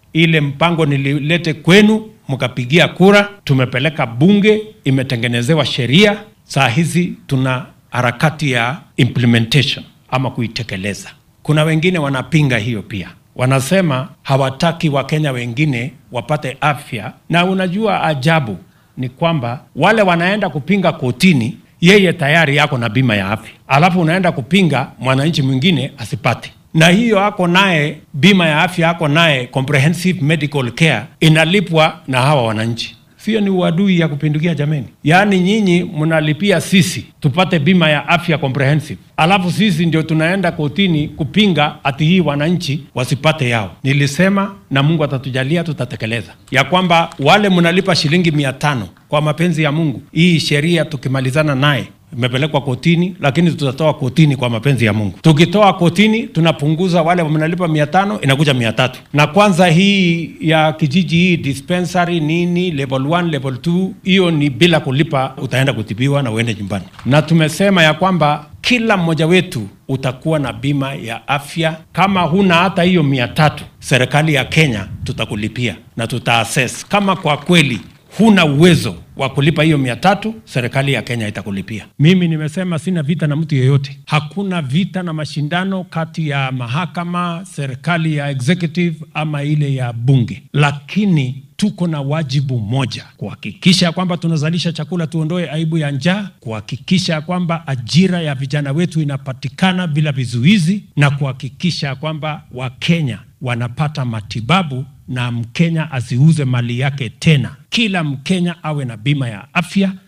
Ile mpango nililete kwenu, mkapigia kura, tumepeleka bunge, imetengenezewa sheria. Saa hizi tuna harakati ya implementation ama kuitekeleza. Kuna wengine wanapinga hiyo pia, wanasema hawataki Wakenya wengine wapate afya, na unajua ajabu ni kwamba wale wanaenda kupinga kotini, yeye tayari yako na bima ya afya, alafu unaenda kupinga mwananchi mwingine asipate na hiyo ako naye bima ya afya, ako naye comprehensive medical care inalipwa na hawa wananchi. Sio ni uadui ya kupindukia jameni? Yaani nyinyi mnalipia sisi tupate bima ya afya comprehensive, alafu sisi ndio tunaenda kotini kupinga ati hii wananchi wasipate yao. Nilisema na Mungu atatujalia, tutatekeleza ya kwamba wale mnalipa shilingi mia tano kwa mapenzi ya Mungu, hii sheria tukimalizana naye imepelekwa kotini, lakini tutatoa kotini kwa mapenzi ya Mungu. Tukitoa kotini, tunapunguza wale mnalipa mia tano inakuja mia tatu na kwanza hii ya kijiji hii dispensary nini level 1 level 2 hiyo ni bila kulipa, utaenda kutibiwa na uende nyumbani. Na tumesema ya kwamba kila mmoja wetu utakuwa na bima ya afya. Kama huna hata hiyo mia tatu, serikali ya Kenya tutakulipia na tutaassess kama kwa kweli huna uwezo wa kulipa hiyo mia tatu, serikali ya Kenya itakulipia. Mimi nimesema sina vita na mtu yeyote, hakuna vita na mashindano kati ya mahakama, serikali ya executive ama ile ya bunge, lakini tuko na wajibu moja, kuhakikisha kwamba tunazalisha chakula, tuondoe aibu ya njaa, kuhakikisha kwamba ajira ya vijana wetu inapatikana bila vizuizi, na kuhakikisha kwamba Wakenya wanapata matibabu na Mkenya asiuze mali yake tena. Kila Mkenya awe na bima ya afya